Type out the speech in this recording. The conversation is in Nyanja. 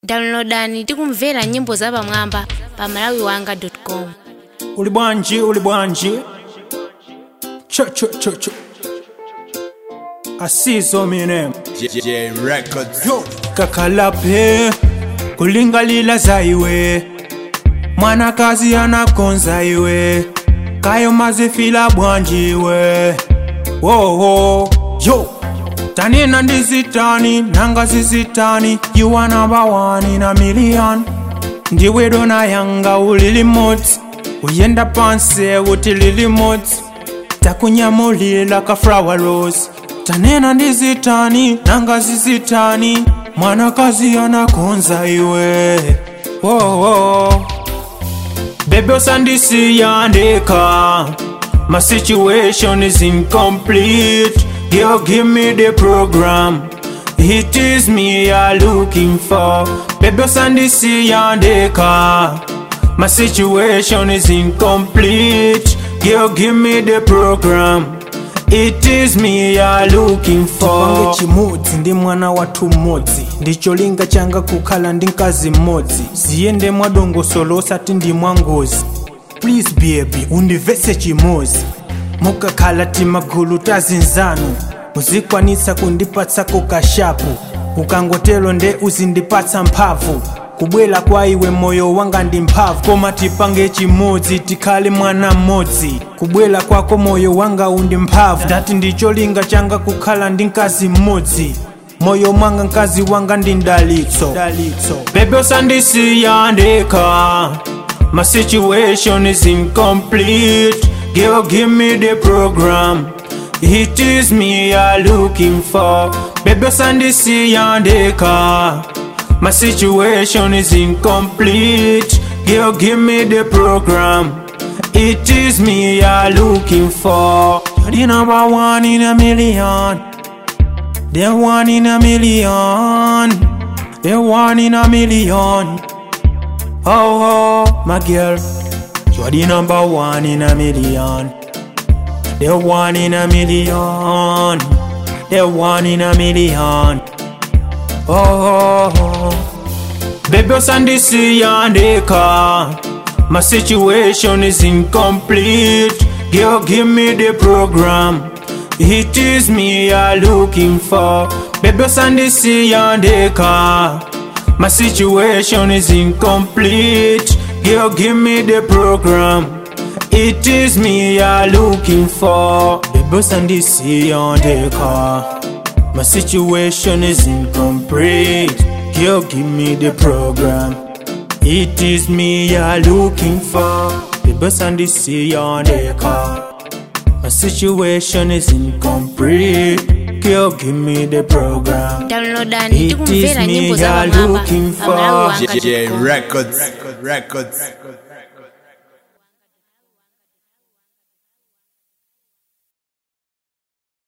downloadani tikumvera nyimbo zapamwamba pa malawiwanga.com uli bwanji uli bwanji cho cho cho cho asizo mine J Records. yo kakalape kulingalila zaiwe mwanakazi anakonza iwe kayo mazifila bwanjiwe wowo yo tanina ndizitani nanga zizitani yiwana bawani na milion ndiwe dona yanga ulilimoti uyenda panse uti lilimoti takunyamulila ka flower rose tanena ndizitani nanga zizitani mwanakazi anakonza iwe wowo Baby usandisiyandeka My situation is incomplete Girl give me the program It is me you're looking for Baby usandisiyandeka My situation is incomplete Girl give me the program It is me you're looking for Chipange chimodzi ndi mwana wathu mmodzi ndicholinga changa kukhala ndi mkazi mmodzi ziyende mwadongosolo osati ndi mwangozi please baby undivese chimozi mukakhala timagulu tazinzanu muzikwanitsa kundipatsako kashapu ukangotelo nde uzindipatsa mphamvu kubwera kwa iwe moyo wanga ndi mphamvu koma tipange chimodzi tikhale mwana mmodzi kubwera kwako moyo wanga undi mphamvu ndati ndicholinga changa kukhala ndi mkazi mmodzi moyo mwanga mkazi wanga ndi mdalitso Baby usandisiyandeka My situation is incomplete Girl give me the program It is me you're looking for Baby usandisiyandeka My situation is incomplete Girl give me the program It is me you're looking for You're the number one in a million The one in a million The one in a million Oh, oh, my girl You're the number one in a million The one in a million The one in a million Oh, oh, oh. Baby usandisiyandeka My situation is incomplete Girl give me the program It is me you're looking for Baby usandisiyandeka My situation is incomplete Girl give me the program It is me you're looking for Baby usandisiyandeka My situation is incomplete. Girl, give me the program. It is me you're looking for. The bus and the sea on the car. My situation is incomplete. Girl, give me the program. downloadani It is tikumvera me nyimbo you're zapamwamba looking pa for. malawiwanga.com J Records. Records.